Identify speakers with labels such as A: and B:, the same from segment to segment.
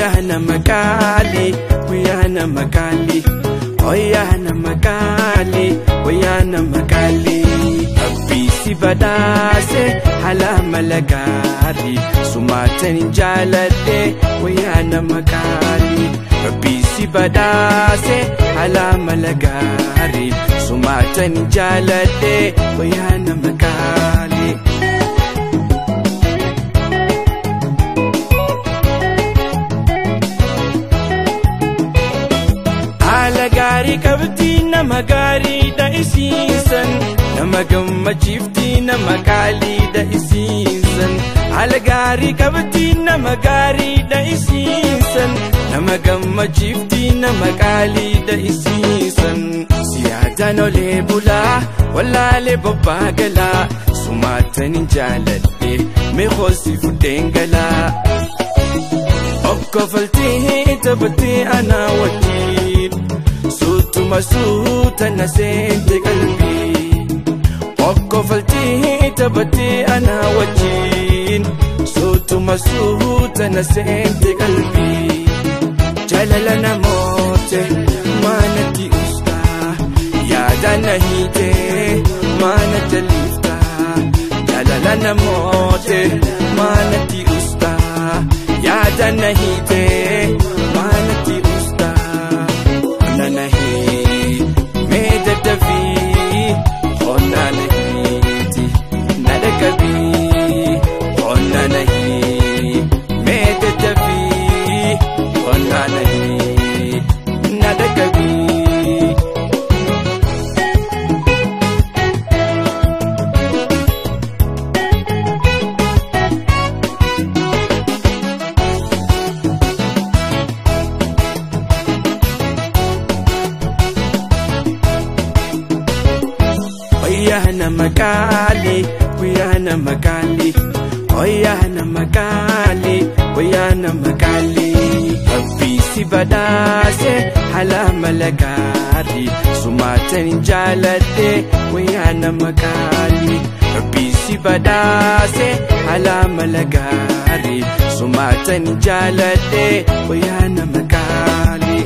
A: Guyyaa nama qaalii guyyaa nama qaalii Oyyaa nama qaalii oyyaa nama qaalii Abbiisi badhaase haala mala gaarii Sumaatan hin jaaladhe oyyaa nama qaalii Abbiisi badhaase haala mala gaarii Sumaatan hin jaaladhe oyyaa nama qaalii. Haala gaarii qabdi nama gaariidha isiisan nama gammachiifti nama qaaliidha isiisan haala gaarii qabdi nama gaariidha isiisan nama gammachiifti nama qaaliidha isiisan siyaadaan olee bulaa wallaalee bobbaa galaa sumaatan hin jaaladhe meeqoosi fuddeen galaa. Okkofaltii taphatee anaa wajjin suutuma suuta na seente qalbii. Okkofaltii taphatee anaa wajjin suutuma suuta na seente qalbii. Jaalala namoote maanatti ustaa yaada na hiitee maana jaliftaa. Jaalala namoote maanatti ustaa. yaada na hiitee maanatti ustaa onna na hii mee daddafii onna na hiiti na dhaqqabii onna na hii mee daddafii onna na hii na dhaqqabii. Oyyaa nama qaalii guyyaa nama qaalii oyyaa nama qaalii oyyaa nama qaalii abbiisi badhaase haala mala gaarii sumaatan hin jaaladhe oyyaa nama qaalii abbiisi badhaase haala mala gaarii sumaatan hin jaaladhe oyyaa nama qaalii.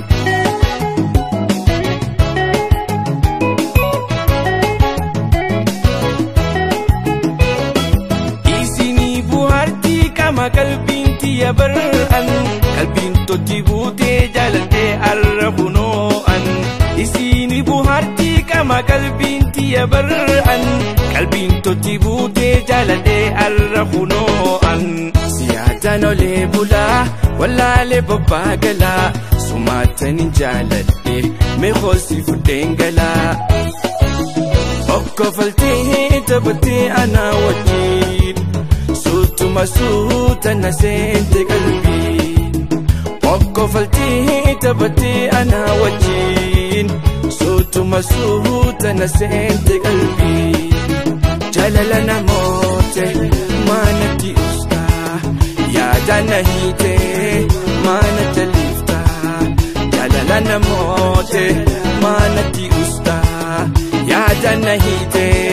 A: Isinii buhaartii qama qalbiin tiyya bar'an qalbiin totti buutee jaalatee arra kunoo'an. Isinii buhaartii qama qalbiin tiyya bar'an qalbiin totti buutee jaalatee arra kunoo'an. Siyaadaan olee bulaa wallaalee bobbaa galaa sumaatan hin jaaladhe meeqoosi fuddeen galaa. Okkofaltii taphatee anaa wajjin suutuma suuta na seente qalbii. Okkofaltii taphatee anaa wajjin suutuma suuta na seente qalbii. Jaalala namoote maanatti ustaa yaada na hiitee maana jaliftaa. Jaalala namoote maanatti ustaa. yaada na hiitee